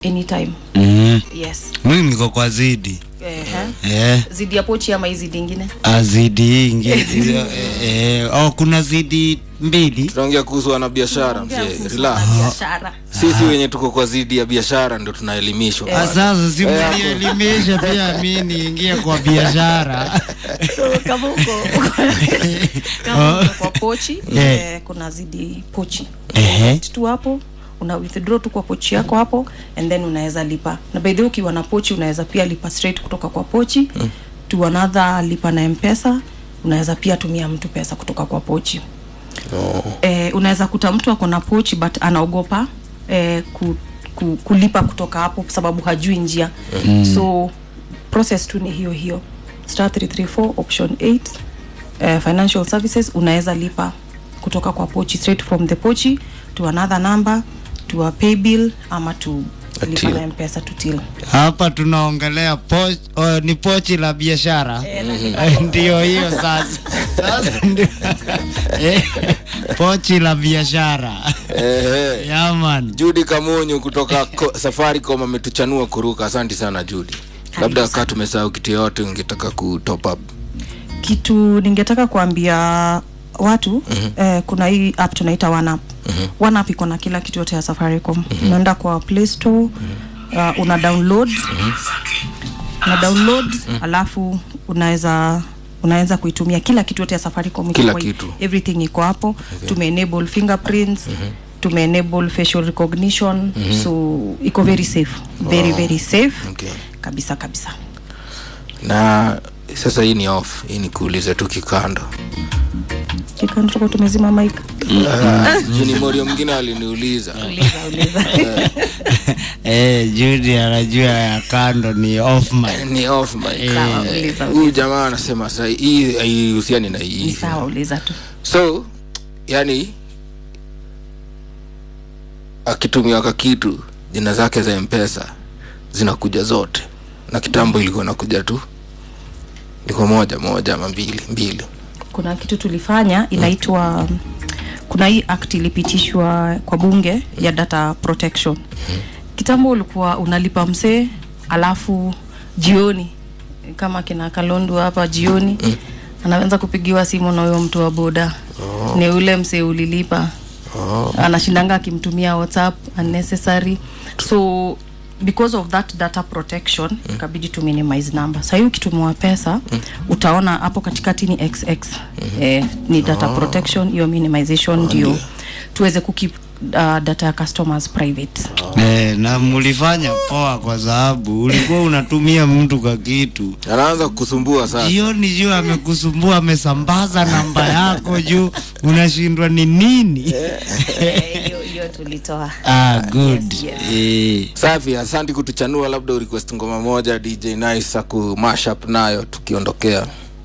anytime mm. yes mi niko kwa zidi Ehe. eh, zidi ya pochi ama hii zidi ingine ah, zidi ingi eh, eh, oh, kuna zidi mbili tunaongea kuhusu wanabiashara Tunaongea mzee kuhusu relax biashara sisi wenye tuko kwa zidi ya biashara ndo tunaelimishwa Ah, sasa si Eh, mlielimisha pia mi niingie kwa biashara so kama uko kama uko kwa pochi Yeah. eh, kuna zidi pochi Ehe. Invest tu hapo una withdraw tu kwa pochi yako hapo and then unaweza lipa na by the way ukiwa na pochi unaweza pia lipa straight kutoka kwa pochi mm. to another lipa na mpesa unaweza pia tumia mtu pesa kutoka kwa pochi no. eh, unaweza kuta mtu ako na pochi but anaogopa eh, ku, ku, kulipa kutoka hapo kwa sababu hajui njia mm. so process tu ni hiyo hiyo star 334 option 8 eh, financial services unaweza lipa kutoka kwa pochi straight from the pochi to another number to a pay bill ama to A lipa till. na mpesa to till hapa tunaongelea poch, oh, ni pochi la biashara Eh, ndio hiyo sasa sasa ndio eh, pochi la biashara Ehe. yaman judi kamunyu kutoka ko, safaricom ametuchanua kuruka asante sana judi labda kaa tumesahau kitu yoyote ungetaka ku top up kitu ningetaka kuambia watu mm-hmm. eh, kuna hii app tunaita OneUp. Mm-hmm. OneUp iko na kila kitu yote ya Safaricom. Mm-hmm. Unaenda kwa Play Store mm-hmm. uh, una download mm-hmm. una download mm-hmm. alafu unaweza unaweza kuitumia kila kitu yote ya Safaricom iko Kila kwa- kitu. everything iko hapo okay. tume enable fingerprints mm-hmm tume enable facial recognition mm-hmm. so iko very safe very Oh. very safe Okay. kabisa kabisa na sasa hii ni off hii ni kuuliza tu kikando kikantuko tumezima mic Ah, juni morio mwingine aliniuliza uliza uliza eh, Judy anajua ya kando ni off mic. ni off mic. Sawa, uliza, huyu jamaa anasema sa hii haihusiani na ni hii sawa uliza tu so yani akitumia kakitu jina zake za mpesa zinakuja zote na kitambo ilikuwa nakuja tu ilikuwa moja moja ama mbili mbili kuna kitu tulifanya inaitwa kuna hii act ilipitishwa kwa bunge ya data protection kitambo ulikuwa unalipa msee alafu jioni kama kina kalondu hapa jioni anaweza kupigiwa simu na huyo mtu wa boda oh. ni ule msee ulilipa oh. anashindanga akimtumia whatsapp unnecessary so because of that data protection mm. kabidi tu minimize number sahii ukitumiwa pesa mm. utaona hapo katikati ni xx mm-hmm. eh, ni data oh. protection hiyo minimization ndio ndio. tuweze kukip uh, data ya customers private Eh, na mlifanya poa kwa sababu ulikuwa unatumia mtu kwa kitu anaanza kusumbua sasa jioni juu amekusumbua amesambaza namba yako juu unashindwa ni nini Eh, hiyo hiyo tulitoa ah, good Yes, yes. Eh, safi asanti kutuchanua labda urequest ngoma moja dj nice aku mashup nayo tukiondokea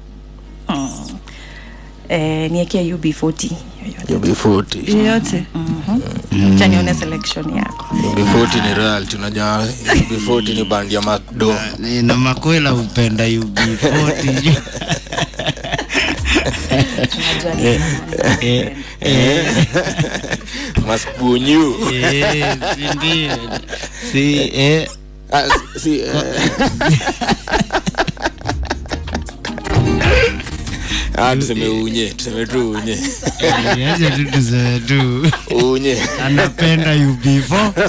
eh, niekea ub40 ub40 yoyote mm-hmm. chanione selection yako ub40 ni real tunajua ub40 ni band ya mado eh, na makwela upenda ub40 juu tunajua ni eh, eh, maspunyu eh, si ndio si eh, Ah, si, eh. Ah, tuseme unye tuseme tu unye eh, acha tu tuseme tu unye anapenda ub4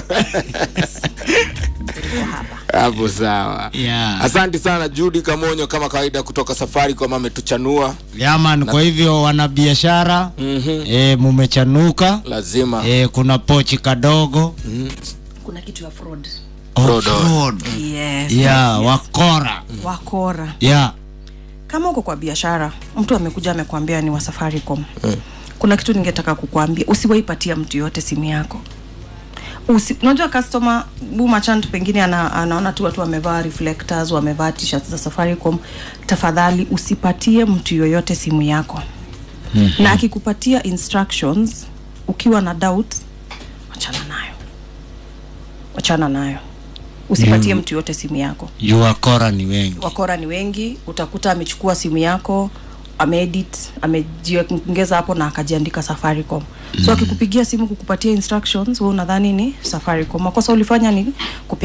hapo sawa yeah. asante sana judi kamonyo kama kawaida kutoka safari kwama ametuchanua yaman kwa hivyo wanabiashara mm-hmm. e, mumechanuka lazima e, kuna pochi kadogo kuna kitu ya fraud Fraud. Fraud. yes. ya wakora wakora ya kama uko kwa biashara mtu amekuja amekwambia ni wa safaricom mm. kuna kitu ningetaka kukwambia usiwaipatia mtu yote simu yako Usi, unajua customer bumachant pengine ana, anaona tu watu wamevaa reflectors wamevaa t-shirts za safaricom tafadhali usipatie mtu yoyote simu yako mm-hmm. na akikupatia instructions ukiwa na doubt wachana nayo wachana nayo usipatie Mm. mtu yote simu yako juu wakora ni wengi wakora ni wengi utakuta amechukua simu yako ameedit amejiongeza hapo na akajiandika safaricom so akikupigia simu kukupatia instructions we unadhani ni safaricom makosa ulifanya ni kupia